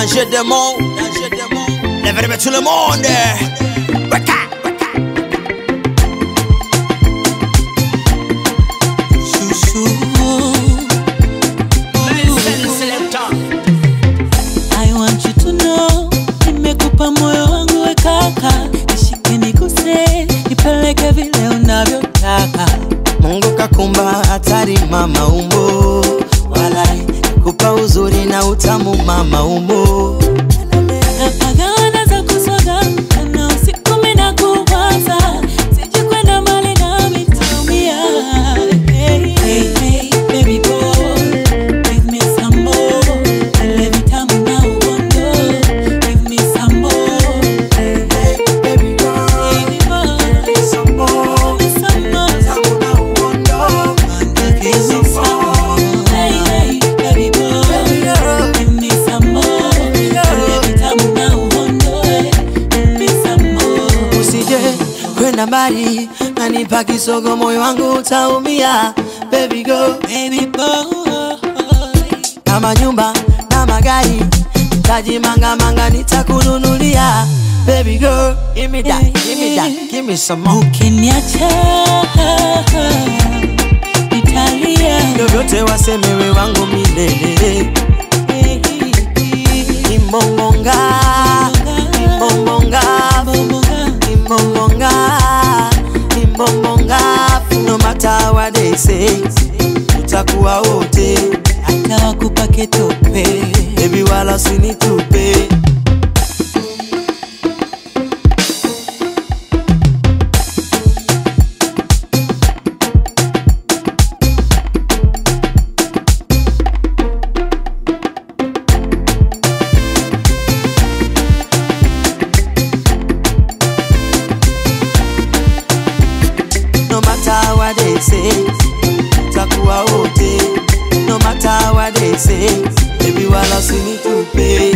danger des mots, danger des mots. Lève tout le monde. Waka, waka. Chouchou. I want you to know nimekupa moyo wangu we kaka, nishike nikuse, nipeleke vile unavyotaka. Mungu kakumba hatari mama umbo, walai kupa uzuri na utamu mama umbo. Napagana za kuswaga na usiku mimi nakuwaza, sije kwenda mbali nami nitaumia. Hey, hey, hey, baby boy, give me some more. Ile vitamu na uondo, give me some more. Hey, hey, Baby girl, baby boy, some more. give me some more. Tamu na uondo. Give me some more. Hey, hey, baby boy, give me some more. Ile vitamu na uondo, give me some more. Usije kwenda mbali, nanipa kisogo, moyo wangu utaumia. Baby girl, Baby boy, kama nyumba na magari, taji manga manga nitakununulia. Baby girl, give me that, give me that, give me some more. ukiniacha nitalia. Vyovyote wasemewe wangu milele. Imbongonga, imbongonga, imbongonga, imbongonga. No matter what they say, tutakuwa wote. Hata wakupa ketope Baby wala usinitupe. No matter what they say, tutakuwa wote. No matter what they say, baby wala usinitupe.